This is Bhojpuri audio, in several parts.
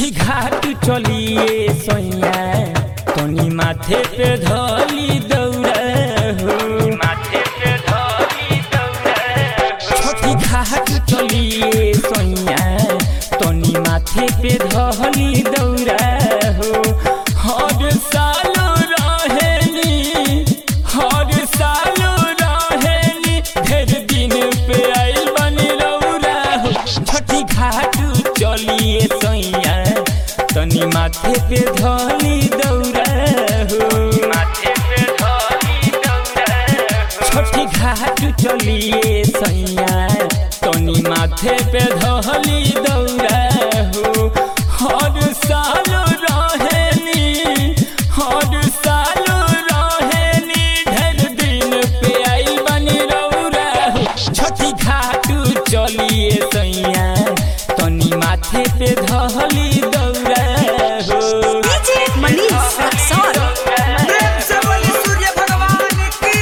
छठी घाट चलिए सैया तनी माथे पे धली दौड़ा हो माथे पे धली दौड़ा छठी घाट चलिए सैया तनी माथे पे धली दौड़ा हो हर साल रहेली हर साल रहेली ढेर दिन पे आइल बनी रौरा हो छठी घाट चलिए सैया तनी माथे पे धली दौड़ा हो माथे पे धली दौड़ा छठी घाट चलिए सैया तनी माथे पे धली दौड़ा हो हर साल रहेली हर साल रहेली ढेर दिन पे आइल बनी रौरा हो छठी घाट चलिए सैया तनी माथे पे धली दौड़ा हो डीजे मनीष रक्सौल प्रेम से बोली सूर्य भगवान की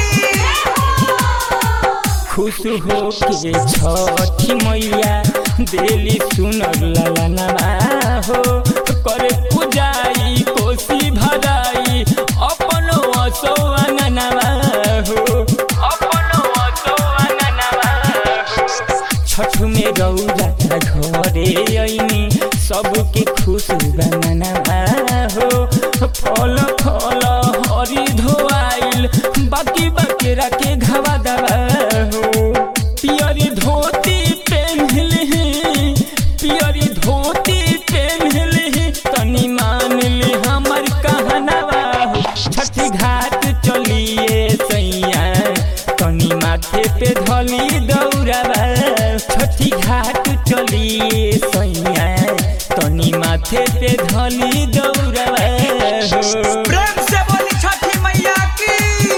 खुश हो के छठी मैया दिली सुनर ललनवा हो करे पूजाई कोसी भराई अपनो असो अंगनवा हो अपनो असो अंगनवा हो छठ में रौरा घरे ऐनी सबके खुश बननवा हो फल फल हरी धोआइल बाकी बाकी रखे घवा दवा हो पियरी धोती पेन्हली पियरी धोती पेन्हली तनी मान ली हमर कहनवा हो छठी घाट चलिए सैया तनी माथे पे धली दौड़ावा छठी घाट चलिए सैया तनी माथे पे धली दौड़ावा हो प्रेम से बोली छठी मैया की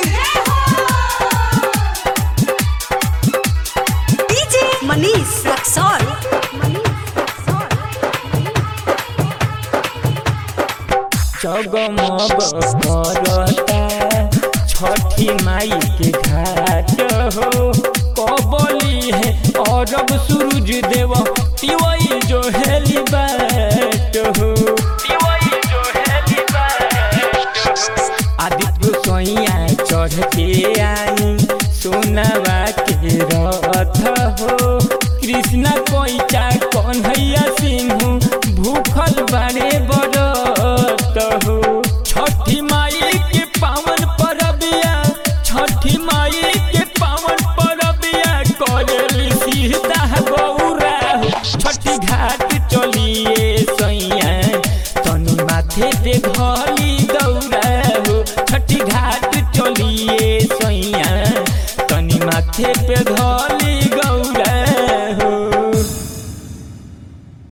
डीजे मनीष रक्सौल जगमग करता छठी माई के घाट हो कबली है अरब सूरज देव तिवई जो हेली बाट हो तिवई जो हेली बाट आदित्य सोइया चढ़ के आई सोनवा के रथ हो कृष्ण कोइचा कन्हैया सिंह भूखल बारे बरत हो छठी माई के पावन परबिया छठी माई के पावन परबिया करेली सीता गौरा हो छठी घाट चलिए सैया तनी माथे पे घली दौड़ा हो छठी घाट चलिए सैया तनी माथे पे धर